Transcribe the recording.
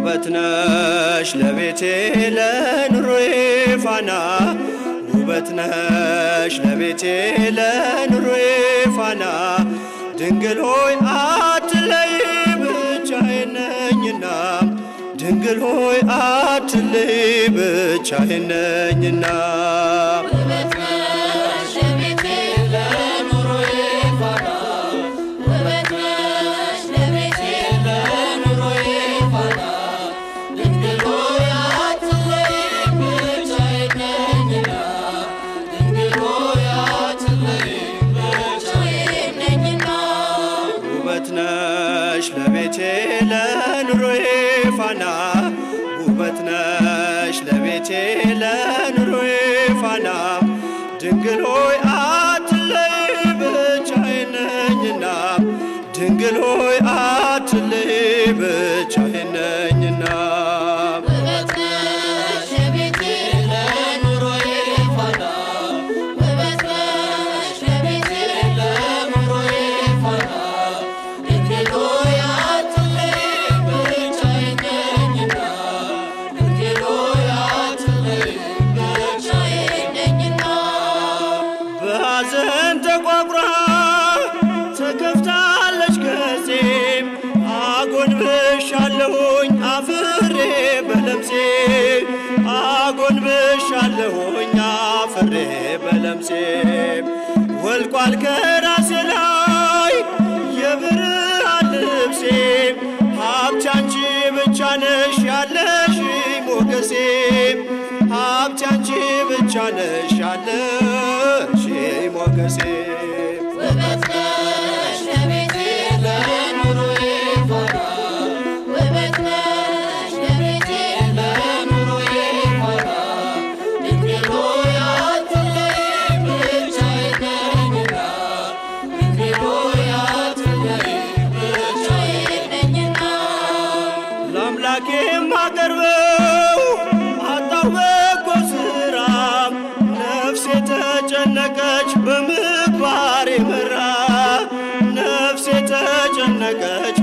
ውበት ነሽ ለቤቴ ለኑሮዬ ፋና ውበት ነሽ ለቤቴ ለኑሮዬ ፋና ድንግል ሆይ አትለይ ብቻዬን ነኝና ድንግል ሆይ አትለይ ብቻዬን ነኝና ውበት ነሽ ለቤቴ ለኑሮዬ ፋና ውበት ነሽ ለቤቴ ለኑሮዬ ፋና ድንግል ሆይ አትለይም ብቻዬን ነኝና ድንግል ሆይ አትለይም ብቻዬን ነኝና ውበት ነሽ ለቤቴ ለኑሮዬ ፋና ውበት ነሽ ለቤቴ ለኑሮዬ ፋና ድንግል ሆይ አትለይ ብቻዬን ነኝና ድንግል ሆይ አትለይ ብቻዬን ነኝና ውበት ነሽ ለቤቴ ለኑሮዬ ፋና ውበት ነሽ ለቤቴ ለኑሮዬ ፋና ድንግል ሆይ አትለይም ብቻዬን ነኝና ድንግል ሆይ አትለይም ብቻዬን ነኝና በሐዘን ተቋቁራ ተከፍታለች ገጼም አጎንብሻለሁኝ አፍሬ በለምሴ አጎንብሻለሁኝ አፍሬ በለምሴ ወልቋል ከራሴ ላይ የብርሃን ልብሴ ሀብቴ አንቺ ብቻ ነሽ ያለሽ ሞገሴ ሀብቴ አንቺ ብቻ ነሽ ያለሽ ሞገሴ ውበት ነሽ ለቤቴ ለኑሮዬ ፋና ውበት ነሽ ለቤቴ ለኑሮዬ ፋና ድንግል ሆይ አትለይም ብቻዬን ነኝና ድንግል ሆይ አትለይም ብቻዬን ነኝና ለአምላኬ የማቀርበው አጣሁ በጎ ስራ ነፍሴ ተጨነቀች በምግባሬ መራ ነፍሴ ተጨነቀች